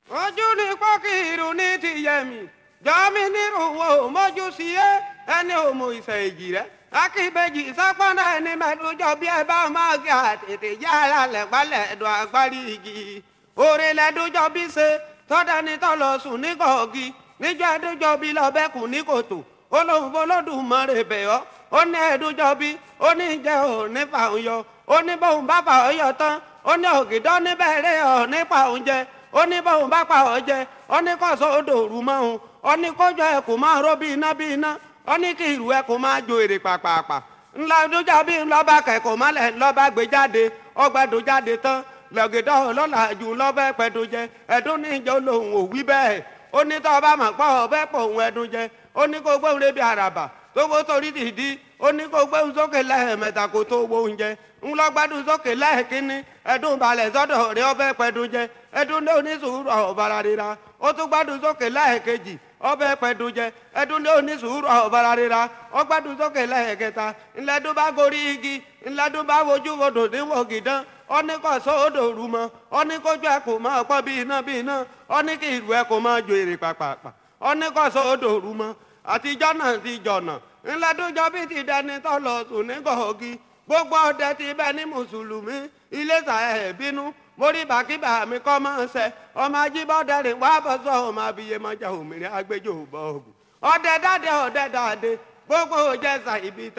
ojú ni pọ́kìrù ní tìyẹ̀mí jọ́mí nírúwọ́ mọ́jú sí ẹ ẹni òmù ìfẹ́ èjì rẹ akíbejì sápọ́nà ẹni mẹ́tòjọ́ bí ẹ bá máa gé àtètè yára lẹ́gbàlẹ̀ ẹ̀dùn àgbárí igi òrè lẹ́dújọ́ bí ṣe tọ́dání tọ́lọ sùn ní kọ̀ọ̀gì níjọ́ ẹdújọ́ bí lọ́bẹ̀kùn ní kòtò olóhùn olódùmarè bẹ̀yọ́ ó ní ẹdújọ́ bí ó ní jẹ́ ò ní fàún yọ ó ní bóun bá fà ọ́ yọ tán ó ní ògìdọ́ níbẹ̀rẹ̀ ọ̀ nípa oúnjẹ ó ní bóun bá pa ọ́ jẹ ó ní kọ́sọ́ odò òru mọ́ òun ó ní kójọ ẹ̀ kò máa ró bí iná bí iná ó ní kí ìrù ẹ̀ kò máa jo èrè pàpàpà ńlá dújà bí ńlọ́ba kẹ̀kọ́ mọ́lẹ̀ ńlọ́ba gbé jáde ọgbẹ́dùn jáde tán lọ́gìdọ́ ọlọ́lá jù lọ́bẹ̀ pẹ̀dùn jẹ ẹ̀dùn níjọ́ lòun ò wí bẹ́ẹ̀ ó ní tọ́ ọba mọ̀ pọ̀ ọbẹ̀ pọ̀ òun ẹ̀dùn jẹ ó ní kó gbóhùn lébi àràbà tó kó torí dìdí ó ní kó gbóhùn sókè lẹ́ẹ̀mẹ́ta kó tó wo oúnjẹ ńlọgbádùn sókè lẹ́ẹ̀kínní ẹ̀dùn balẹ̀ sọ́dọ̀ rẹ ọbẹ̀ pẹ̀dùn jẹ ẹ̀dùn ní onísùúrù ọ̀bàrà rira ó tún gbádùn sókè lẹ́ẹ̀kejì ọbẹ̀ pẹ̀dùn jẹ ẹ̀dùn ní onísùúrù ọ̀bàrà rira ó gbádùn sókè lẹ́ẹ̀kẹta ńlẹ́dùn bá gorí igi ńlẹ́dùn bá wojú wodò níwò gìdán ó ní kó sódò rú mọ́ ó ní kójú ẹ̀ kò máa pọ́ bí iná bí iná ó ní kí ìlú ẹ̀ kò máa jo èrè pàpàpà ó ní kó sódò rú mọ́ àtijọ́ náà ti jọ̀nà ńlẹ́dúnjọ́ bí ti dẹni tó lọ sùn ní gọ̀ọ́gì gbogbo ọdẹ ti bẹ ní mùsùlùmí iléṣà ẹ̀ bínú mórí bàkíbà mi kọ́ máa ń sẹ ọmọ ajíbọ́dẹ̀rìn wá bọ́ sọ ọmọ abiyemọjà òmìnira agbẹjọ́ bọ́ọ̀bù ọdẹ dáadé ọdẹ dáadé gbogbo òjẹsà ibi